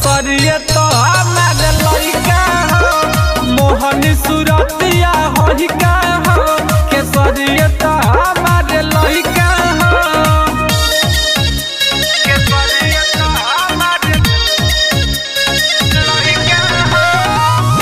खेसरिए तो हमार लइका हो मोहनी सुरतिया होई का हो खेसरिए तो हमार लइका हो खेसरिए तो हमार लइका हो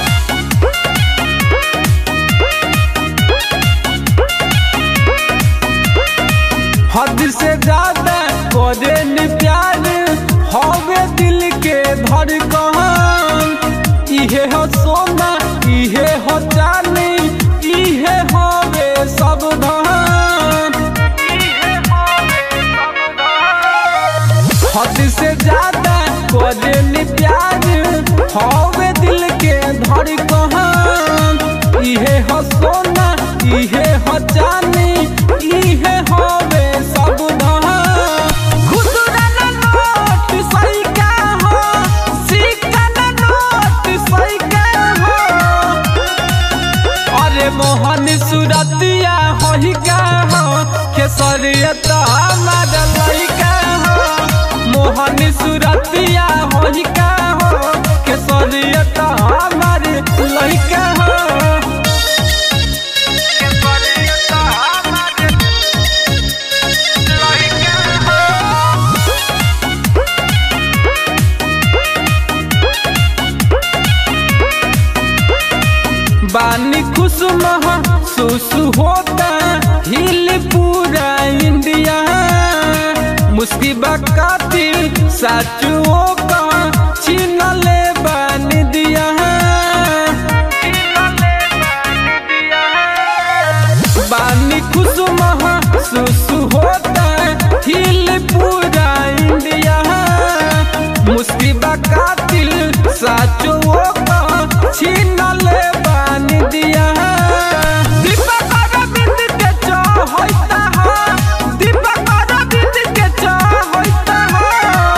हद से ज्यादा करे न प्यार हवे दिल के धड़कन इहे हो सोना इहे हो चांदी इहे हवे सब धन हद से ज्यादा करे न प्यार हवे दिल के धड़कन इहे हो सोना इहे हो चांदी इहे हवे सब धन खुदरा ना नोट सैका हो सिक्का ना नोट सैका हो अरे मोहन सुरतिया होई का हो खेसरियत हमार लइका हो मोहन सुरतिया होई का हो खेसरियत हमार लइका हो खेसरियत हमार लइका हो बानी खुश महसूस होता हिल पूरा इंडिया मुस्किबा कातिल साचुओ का छीन ले बान दिया बानी खुश महसूस होता हिल पूरा इंडिया मुस्किबा कातिल साचुओ का छीन ले बान दिया दीपक अरविंद के चाहता हो दीपक अरविंद के चाहता हो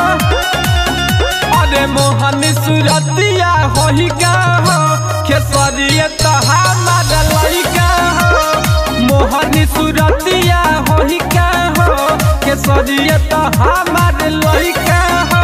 अरे मोहन सुरतिया होई का हो खेसरिए तो हमार लइका हो मोहन सुरतिया होई का हो खेसरिए तो हमार लइका हो